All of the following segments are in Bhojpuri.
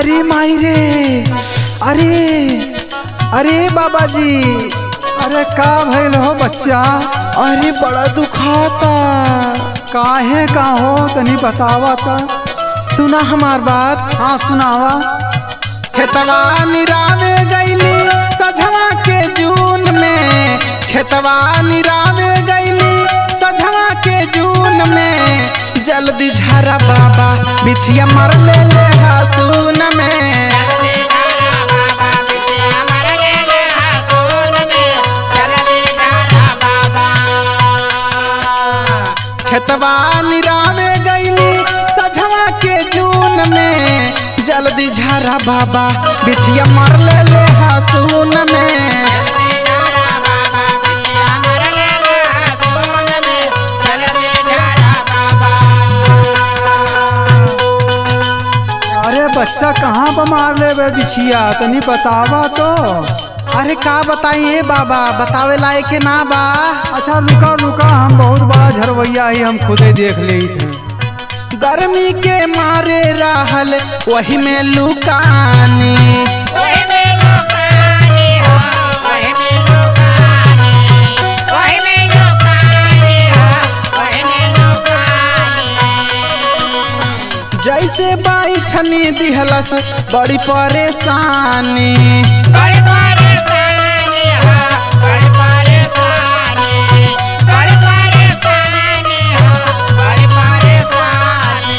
अरे माई रे अरे अरे बाबा जी अरे का भइल हो बच्चा अरे बड़ा दुखाता काहे का हो तनी बतावा ता सुना हमार बात हाँ सुनावा खेतवा निरावे गईली सझवा के जून में खेतवा निरावे गईली सझवा के जून में जल्दी झरा बाबा बिछिया मर ले ले हासून में खेतवा निरावे गईली सझवा के जून में जल्दी झरा बाबा बिछिया मर ले ले हासून में अरे बच्चा कहाँ पर मार ले बे बिछिया तनी बतावा तो अरे का बताइए बाबा बतावे लायक के ना बा अच्छा रुका रुका हम बहुत बड़ा झरवैया ही हम खुदे देख ले थे गर्मी के मारे रहल वही में लुकानी जैसे बैठनी दिहलस बड़ी परेशानी बड़ी परेशानी हो बड़ी परेशानी बड़ी परेशानी हो बड़ी परेशानी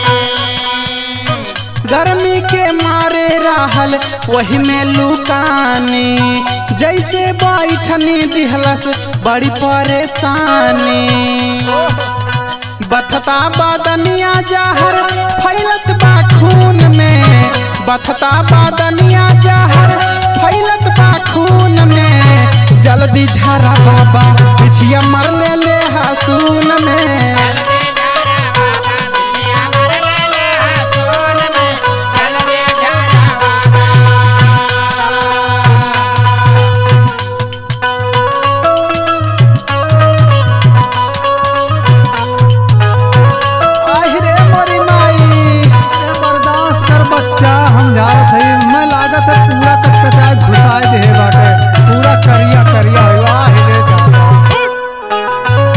गर्मी के मारे रहल वही में लुकानी जैसे बैठनी दिहलस बड़ी परेशानी बथता बदनिया जहर फैलत बा खून में बथता बदनिया जहर फैलत बा खून में जल्दी झरा बाबा पिछिया मर ले ले हसून में आहि रे मोरी माई अरे बर्दाश्त कर बच्चा हम जा रहे थे मैं लागत है पूरा कचकचा घुसाए दे बाटे पूरा करिया करिया हुआ हिले दादा।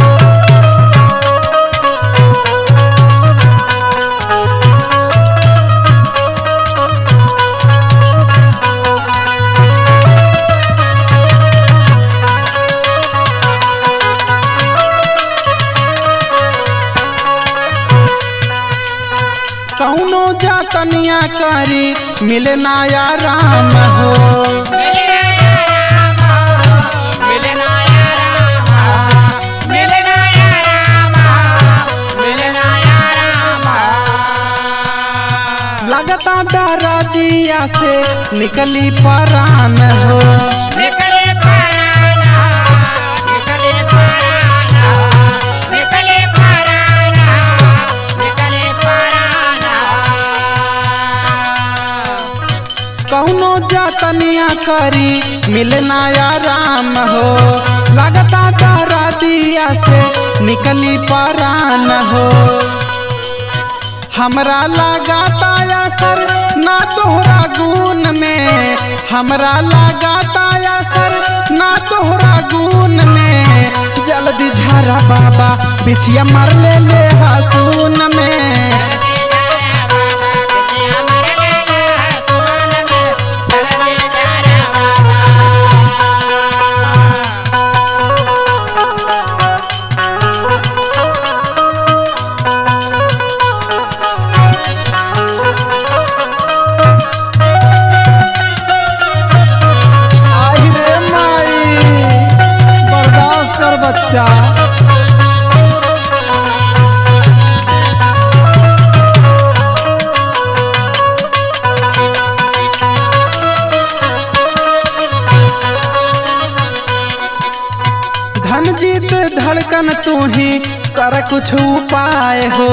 कौनो जातनिया करी मिले ना या राम हो लगता दरा दिया से निकली परान हो निकले पराना निकले पराना निकले पराना निकले पराना कौनो जातनिया करी मिलना या राम हो लगता दरा दिया से निकली परान हो हमरा लगाता असर ना तोहरा गुण में हमरा लगाता असर ना तोहरा गुण में जल्दी झरा बाबा बिछिया मर ले ले हसून में आई रे माई बर्दाश्त कर बच्चा धन जीत धड़कन तू ही कर कुछ उपाय हो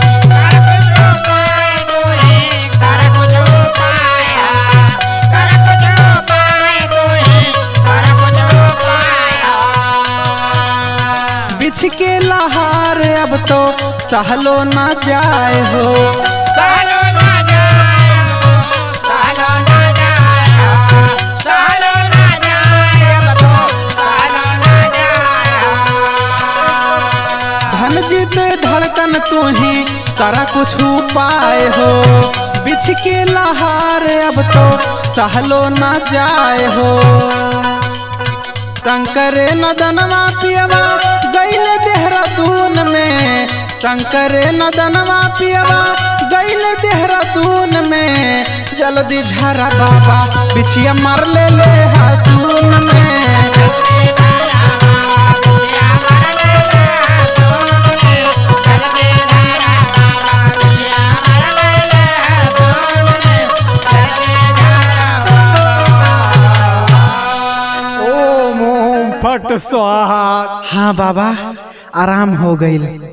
बिछ के लहार अब तो सहलो ना जाए हो सालो ना जाए हो सुजीत धड़कन तू ही करा कुछ उपाय हो बिछ के लहार अब तो सहलो न जाए हो शंकरे नदनवा पियवा गैले देहरादून में शंकरे नदनवा पियवा गैले देहरादून में जल्दी झरा बाबा बिछिया मार ले ले हसून में ओम ओम फट स्वाहा हाँ बाबा आराम हो गई